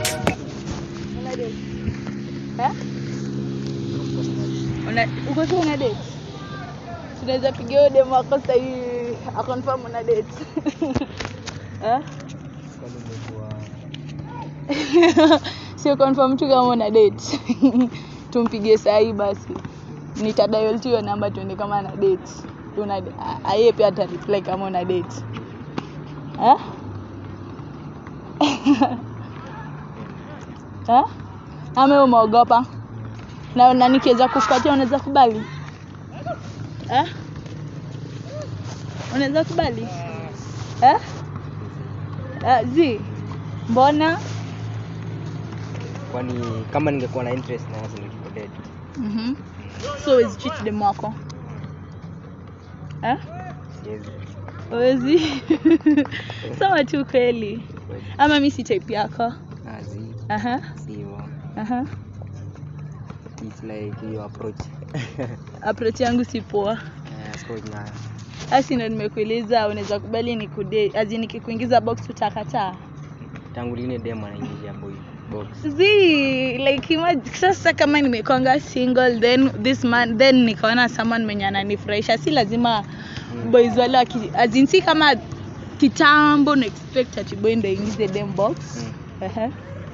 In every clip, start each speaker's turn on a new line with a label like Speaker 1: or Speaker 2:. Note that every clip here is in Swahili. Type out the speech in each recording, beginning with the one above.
Speaker 1: Una date? Eh? Una uko tu una date? Tunaweza pigia huyo demu wako sasa hivi akonfirm una date. Eh?
Speaker 2: Kwani umekuwa
Speaker 1: Sio confirm tu kama una date. Tumpigie saa hii basi. Nitadial tu hiyo namba tuende kama ana date. Una a- yeye pia ata reply kama una date. Eh? Eh? Ama wewe umeogopa? Na, na nikiweza kufuatia unaweza kubali? Eh? Unaweza kubali? Eh? Uh, zi mbona?
Speaker 2: kwani kama ningekuwa na interest na wazi ningekudate.
Speaker 1: Mhm. So huwezi cheat dem wako? Eh?
Speaker 2: Siwezi.
Speaker 1: Huwezi? Sema tu kweli.
Speaker 2: Kweli.
Speaker 1: Ama mi si type yako.
Speaker 2: Azi,
Speaker 1: Aha.
Speaker 2: si hivyo.
Speaker 1: Aha.
Speaker 2: It's like your approach.
Speaker 1: Approach yangu si poa.
Speaker 2: Eh, approach na
Speaker 1: Asi ndo nimekuuliza unaweza kubali nikude azi nikikuingiza box utakataa.
Speaker 2: tangu lini dem anaingia boy box.
Speaker 1: Zi like imagine, sasa kama nimekwanga single then this man then nikaona someone mwenye ananifurahisha si lazima
Speaker 2: Mm.
Speaker 1: boys wale waki as in si kama kitambo na expect ati boy ndo ingize dem box.
Speaker 2: Mm.
Speaker 1: Ehe.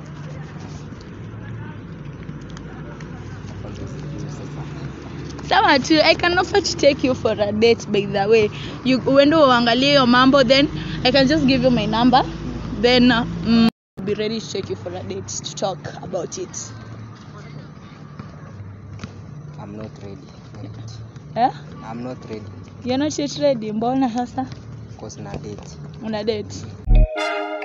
Speaker 2: Kwanza sijui sasa.
Speaker 1: Sawa tu, I can offer to take you for a date by the way. You uende uangalie hiyo mambo then I can just give you my number then uh, mm, I'll be ready to take you for a date to talk about it.
Speaker 2: I'm not ready. yet.
Speaker 1: Eh?
Speaker 2: I'm not ready.
Speaker 1: You're not yet ready. Mbona sasa
Speaker 2: Cause na date.
Speaker 1: una date?